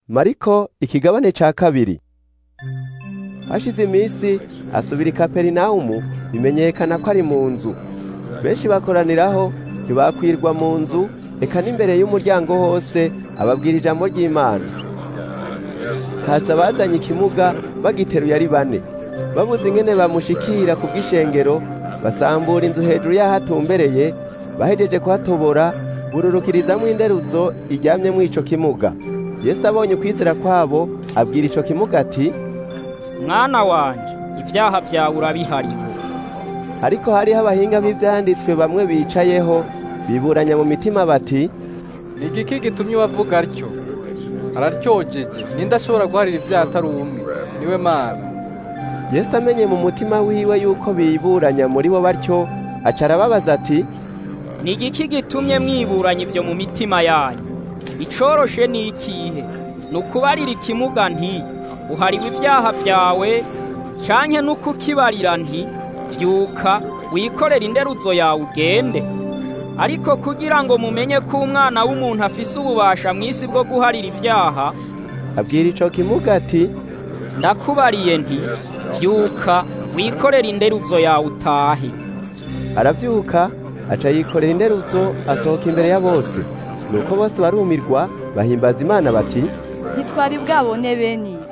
mariko ikigabane ca kabiri hashize iminsi asubira i kaperinawumu bimenyekana ko ari mu nzu benshi bakoraniraho ntibakwirwa mu nzu eka n'imbere y'umuryango hose ababwira ijambo ry'imana haza bazanye ikimuga bagiteruye ari bane babuze ingene bamushikira ku bw'ishengero basambura inzu hejuru y'aho atumbereye bahejeje kuhatobora bururukirizamwo inderuzo iryamyemwo ico kimuga yesu abonye ukwizera kwabo abwira ico kimuga ati mwana wanje ibyaha byawe urabihariwe ariko hariho abahinga b'ivyanditswe bamwe bicayeho biburanya mu mitima bati ni igiki gitumye ubavuga atyo araryojeje ninde ashobora guharira ibyaha atari umwe niwe mana yesu amenye mu mutima wiwe yuko biburanya muri bo batyo aca arababaza ati ni igiki gitumye mwiburanya ibyo mu mitima yanyu icoroshe ni ikihe ni ukubarira ikimuga nti uhariwe ibyaha byawe canke n'ukukibarira nti vyuka wikorere inderuzo yawe ugende ariko kugira ngo mumenye ko umwana w'umuntu afise ububasha mw'isi bwo guharira ibyaha abwira ico kimuga ati ndakubariye nti vyuka wikorere inderuzo yawe utahe aravyuka aca yikorera inderuzo asohoka imbere ya bose nuko bose barumirwa bahimbaza imana bati ntitwari bwabone bene ibi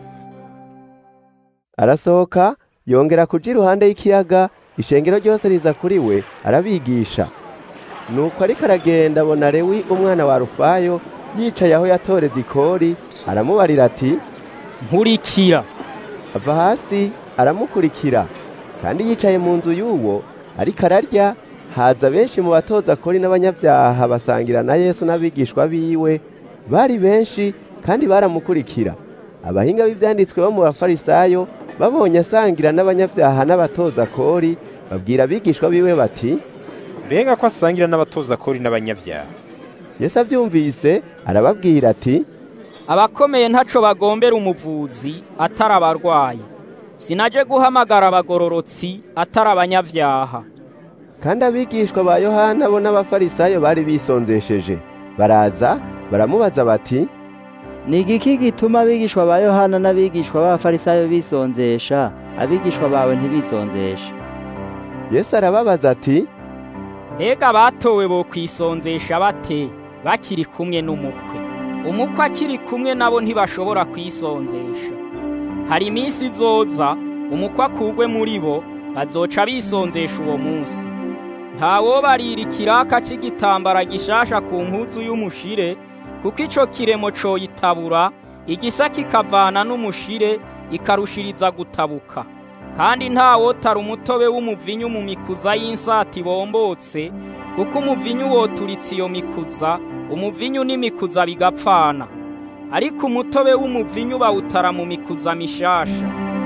arasohoka yongera kuja iruhande y'ikiyaga ishengero ryose riza kuri we arabigisha nuko ariko aragenda abona lewi umwana wa rufayo yicaye aho yatoreza ikori aramubarira ati nkurikira ava hasi aramukurikira kandi yicaye mu nzu y'uwo ariko ararya haza benshi mu batoza kori n'abanyabyaha basangira na yesu n'abigishwa biwe bari benshi kandi baramukurikira abahinga b'ivyanditswe bo mu bafarisayo babonye asangira n'abanyabyaha n'abatoza kori babwira abigishwa biwe bati mbega ko asangira n'abatoza kori n'abanyabyaha yesu avyumvise arababwira ati abakomeye ntaco bagombera umuvuzi atari abarwayi sinaje guhamagara abagororotsi atari abanyavyaha kandi abigishwa ba yohana bo n'abafarisayo bari bisonzesheje baraza baramubaza bati ni igiki gituma abigishwa ba yohana n'abigishwa b'abafarisayo bisonzesha abigishwa bawe ntibisonzeshe yesu arababaza ati mbega batowe bo kwisonzesha bate bakiri kumwe n'umukwe umukwe akiri kumwe nabo ntibashobora kwisonzesha hari iminsi izoza umukwe akugwe muri bo bazoca bisonzesha uwo munsi ntawobarira ikiraka c'igitambara gishasha ku mpuzu y'umushire kuko ico kiremo coyitabura igisa kikavana n'umushire ikarushiriza gutabuka kandi ntawotara umutobe w'umuvinyu mu mikuza y'insati bombotse kuko umuvinyu woturitse iyo mikuza umuvinyu n'imikuza bigapfana ariko umutobe w'umuvinyu bawutara mu mikuza mishasha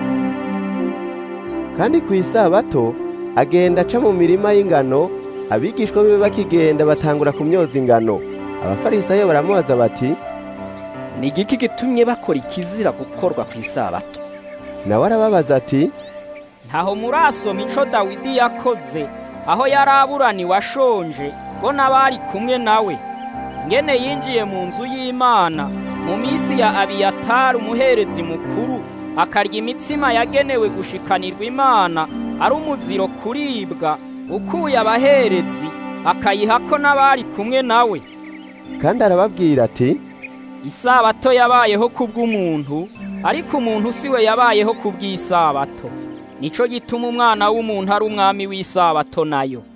kandi ku isabato agenda aca mu mirima y'ingano abigishwa biwe bakigenda batangura kumyoza ingano abafarisayo baramubaza bati ni igiki gitumye bakora ikizira gukorwa ku isabato nawe arababaza ati ntaho murasoma ico dawidi yakoze aho yari aburaniwe ashonje bo n'abari kumwe nawe ngene yinjiye mu nzu y'imana mu minsi ya abiyatari umuherezi mukuru akarya imitsima yagenewe gushikanirwa imana ari umuziro kuribwa ukuye abaherezi akayihako n'abari kumwe nawe kandi arababwira ati isabato yabayeho kubw'umuntu ariko umuntu si we yabayeho kubw'isabato nico gituma umwana w'umuntu ari umwami w'isabato nayo